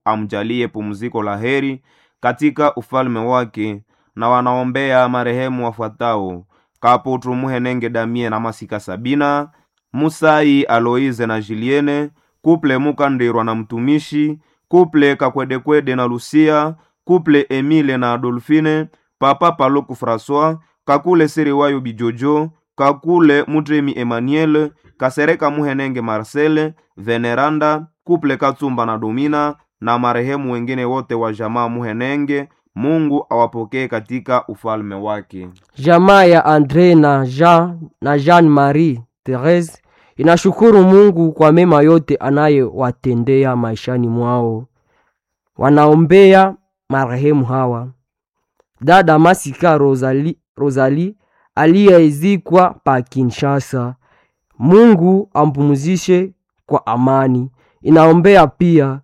amjalie pumziko la heri katika ufalme wake, na wanaombea marehemu wafuatao: Kaputu Muhenenge Damie na Masika Sabina, Musai Aloize na Juliene, Kuple Mukandirwa na mtumishi, Kuple Kakwedekwede na Lucia, Kuple Emile na Adolfine, Papa Paluku François, Kakule Siriwayo Bijojo, Kakule Mutremi Emmanuel, Kasereka Muhenenge Marcel, Veneranda, Kuple Katsumba na Domina na marehemu wengine wote wa jamaa Muhenenge. Mungu awapokee katika ufalme wake. Jamaa ya Andre na Jean na Jean Marie Therese inashukuru Mungu kwa mema yote anayewatendea maishani mwao. Wanaombea marehemu hawa: dada Masika Rosali, Rosali aliyezikwa pa Kinshasa, Mungu ampumzishe kwa amani. Inaombea pia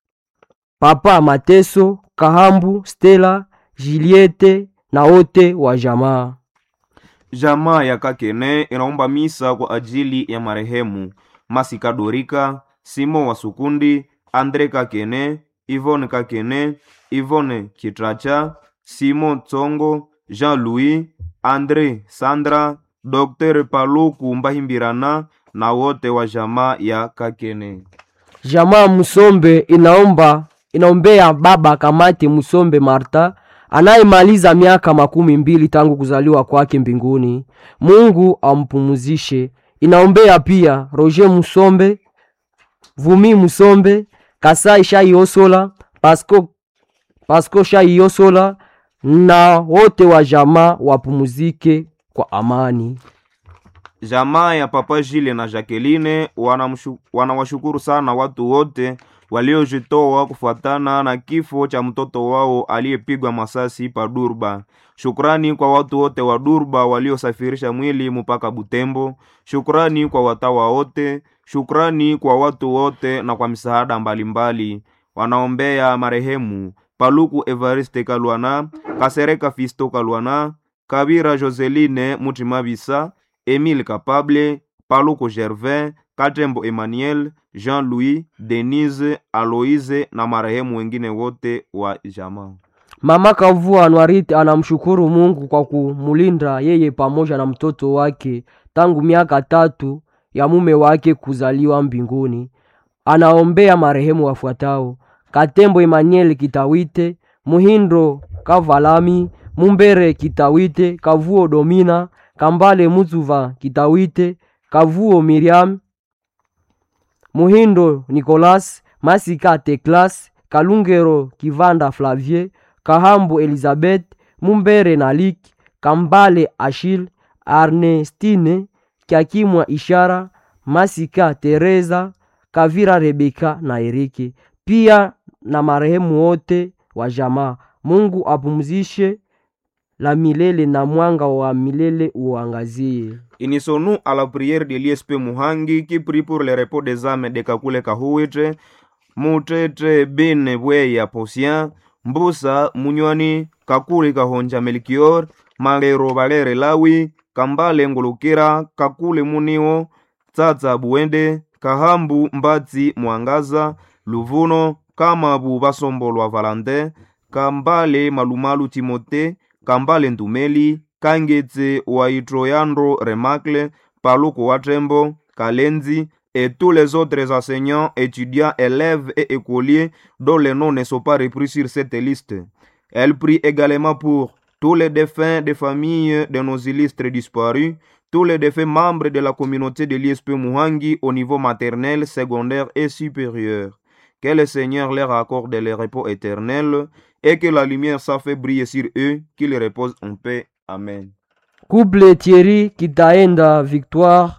papa Mateso Kahambu, Stella, Juliette na wote wa jamaa. Jamaa ya Kakene inaomba misa kwa ajili ya marehemu Masika Dorika, Simo wa Sukundi, Andre Kakene, Ivone Kakene, Ivone Kitracha, Simo Tsongo, Jean-Louis, Andre Sandra, Dr. Paluku Mbahimbirana na wote wa jamaa ya Kakene. Jamaa Musombe inaomba inaombea baba Kamate Musombe Marta anayemaliza miaka makumi mbili tangu kuzaliwa kwake mbinguni. Mungu ampumuzishe. Inaombea pia Roger Musombe, Vumi Musombe, Kasai Shaiosola, Pasco, Pasco Shaiosola na wote wa jamaa wapumuzike kwa amani. Jamaa ya Papa Jile na Jacqueline wanamshu- wanawashukuru sana watu wote waliojitoa kufuatana na kifo cha mtoto wao aliyepigwa masasi pa Durba. Shukrani kwa watu wote wa Durba waliosafirisha mwili mpaka Butembo. Shukrani kwa watawa wote. Shukrani kwa watu wote na kwa misaada mbalimbali. Wanaombea marehemu Paluku Evariste Kalwana, Kasereka Fisto Kalwana, Kabira Joseline Mutimabisa, Emile Capable, Paluku Gervin, Katembo Emmanuel, Jean-Louis, Denise, Aloise na marehemu wengine wote wa jamaa. Mama Kavua Anwarite anamshukuru Mungu kwa kumulinda yeye pamoja na mtoto wake tangu miaka tatu ya mume wake kuzaliwa mbinguni. Anaombea marehemu wafuatao: Katembo Emmanuel Kitawite, Muhindo Kavalami, Mumbere Kitawite, Kavuo Domina, Kambale Muzuva Kitawite, Kavuo Miriam, Muhindo Nicolas, Masika Teklas, Kalungero Kivanda Flavie, Kahambu Elizabeth, Mumbere Nalik, Kambale Achille, Ernestine Kyakimwa Ishara, Masika Teresa, Kavira Rebeka na Erike, pia na marehemu wote wa jamaa. Mungu apumzishe la milele na mwanga wa milele uangazie. Unissons-nous à la prière de l'ISP Muhangi qui prie pour le repos des âmes de Kakule Kahuitre, Mutete Bene Bweya Posien, Mbusa Munywani, Kakule Kahonja Melchior, Malero Valere Lawi, Kambale Ngulukira, Kakule Munio, Tsatsa Buende, Kahambu Mbatsi Mwangaza, Luvuno, Kamabu Basombolwa Valentin, Kambale Malumalu Timote, Kambale Ntumeli, Kangetse Waitroyandro Remacle, Paluku Watrembo, Kalenzi, et tous les autres enseignants, étudiants, élèves et écoliers dont les noms ne sont pas repris sur cette liste. Elle prie également pour tous les défunts des familles de nos illustres disparus, tous les défunts membres de la communauté de l'ISP Muhangi au niveau maternel, secondaire et supérieur. Que le Seigneur leur accorde le repos éternel et que la lumière s'en fait briller sur eux, qu'ils reposent en paix. Amen. Couple Thierry Kitaenda Victoire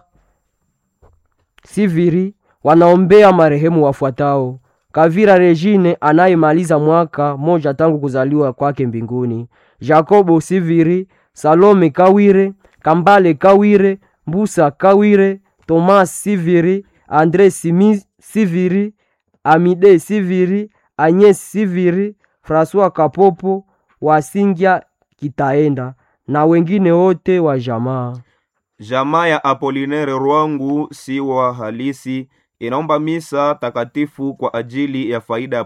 Siviri wanaombea marehemu wafuatao: Kavira Regine anayemaliza mwaka moja tangu kuzaliwa kwake mbinguni, Jacobo Siviri, Salome Kawire, Kambale Kawire, Mbusa Kawire, Thomas Siviri, Andre Simi Siviri, Amide Siviri, Agnes Siviri, François Kapopo, Wasingya Kitaenda na wengine wote wa jamaa. Jamaa ya Apolinere Rwangu si wa halisi inaomba misa takatifu kwa ajili ya faida ya